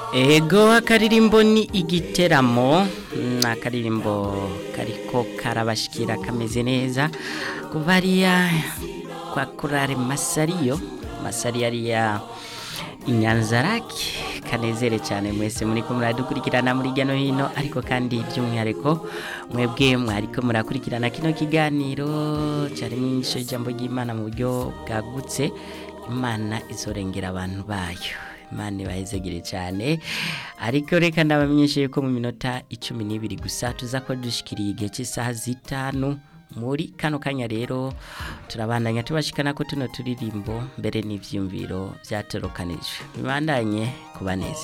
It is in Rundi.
ego akaririmbo ni igiteramo ni akaririmbo kariko karabashikira kameze neza kuva hariya kwa kurare masariyo masariyo ariya inyanzarake kanezere cyane mwese muri ko muradukurikirana muri hirya no hino ariko kandi by'umwihariko mwebwe mwariko murakurikirana kino kiganiro cyarimo inyisho y'ijambo ry'imana mu buryo bwagutse imana izorengera abantu bayo imana ibahezegere cyane ariko reka ndabamenyeshe ko mu minota icumi n'ibiri gusa tuza ko dushikiriye igihe cy'isaha zitanu muri kano kanya rero turabandanya tubashikana ko tuno turirimbo mbere n'ivyumviro byatorokanijwe bibandanye kuba neza